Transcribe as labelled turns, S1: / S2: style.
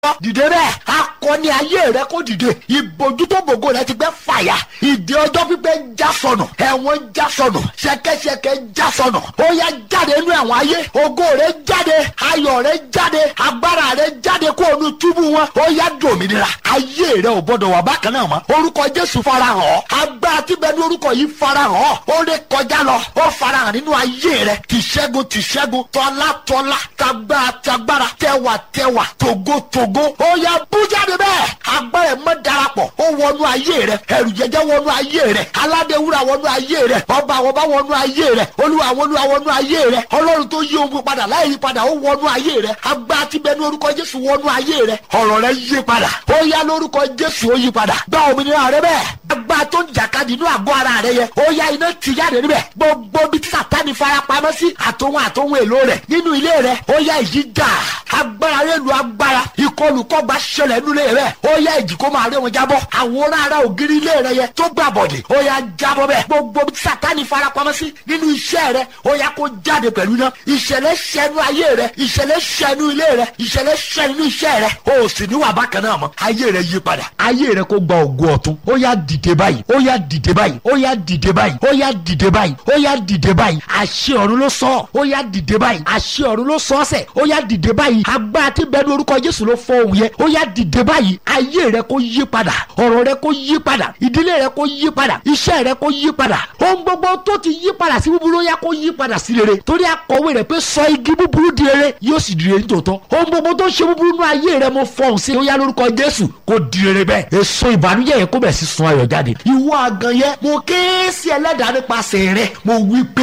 S1: dìde bẹ́ẹ̀ akọni ayé rẹ kó dìde ìbòjú tó bògo rẹ ti gbẹ fàyà ìdí ọjọ́ pípẹ́ já sọnù ẹ̀wọ̀n já sọnù ṣẹ̀kẹ̀ṣẹ̀kẹ̀ já sọnù ó yá jáde nínú ẹ̀wọ̀n ayé ògo rẹ jáde ayọ̀ rẹ jáde agbára rẹ jáde kó o nu túbú wọn ó yá dòmìnira ayé rẹ ò gbọdọ̀ wà bákan náà mọ́ orúkọ Jésù farahàn ọ́ agbára tí bẹ ní orúkọ yìí farahàn ọ́ ó lè kọjá lọ ó farahàn nínú ayé rẹ tìṣẹ́gun tìṣẹ́gun tọ́lá tọ́lá tagbára tagbára tẹwà tẹwà tògo tògo ó yá bú jáde bẹ́ẹ̀ agbára ẹ̀ mọ́ darapọ̀ ó wọnú ayé rẹ ẹrù jẹjẹ wọnú ayé rẹ aládéwúrà wọnú ayé rẹ ọba àwọn ọba wọnú ayé rẹ olúwa àwọn olúwa wọnú ayé rẹ ọlọ́run tó yí ohun padà láì yí padà ó wọnú ayé rẹ agbára tí bẹ ní orúkọ jésù wọnú ayé rẹ ọ̀rọ̀ rẹ yí padà ó yá lórúkọ jésù ó yí padà gba òmìnira rẹ bẹ́ẹ̀ agbára tó ń jàkadì inú àgọ́ ara rẹ yẹ ó yá iná tì jáde níbẹ̀ gbogbo bí tí sàtáni farapamọ́ sí àtòhun àtòhun èlò rẹ nínú ilé rẹ ó yá ìjì jà agbára rẹ lu agbára ìkọlùkọgba ṣẹlẹ̀ nínú ilé rẹ ó yá ìjì kó máa rẹ wọn jábọ́ àwòrán ara ògiri ilé rẹ yẹ tó gbà bọ̀dẹ̀ ó yá jábọ́ bẹ́ẹ̀ gbogbo bí sàtáni farapamọ́ sí nínú iṣẹ́ rẹ ó yá kó jáde pẹ̀lú iná ìṣẹ̀lẹ̀ ṣẹnu ayé rẹ ìṣẹ̀lẹ̀ ṣẹnu ilé rẹ ìṣẹ̀lẹ̀ ṣẹnu iṣẹ́ rẹ ó sì níwà bákan náà mọ́ ayé rẹ yí padà ayé rẹ kó gba ògo ọ̀tun ó yá dìde báyìí ó yá dìde báyìí ó yá dìde báyìí ó yá dìde báyìí ó yá dìde báyìí àṣẹ ọ̀run ló sọ ọ́ ó yá dìde báyìí àṣẹ ọ̀run ló sọ ọ́ sẹ̀ ó yá dìde báyìí agbára tí bẹ́ẹ̀ ní orúkọ Jésù ló fọ òun yẹ ó yá dìde báyìí ayé rẹ kó yí padà ọ̀rọ̀ rẹ kó yí padà ìdílé rẹ kó yí padà iṣẹ́ rẹ kó yí padà ohun gbogbo tó ti yí padà sí búburú ó yá kó yí padà sí rere torí akọ̀wé rẹ pé sọ igi búburú di rere yóò sì di rere nítòótọ́ ohun gbogbo tó ń ṣe búburú nú ayé rẹ mo fọhùn sí ó yá lórúkọ Jésù kó di rere bẹ́ẹ̀ èso ìbànújẹ́ yẹn kó bẹ̀ sí sun ayọ̀ jáde ìwọ àgàn yẹn mo ké sí ẹlẹ́dàá nípasẹ̀ rẹ mo wí pé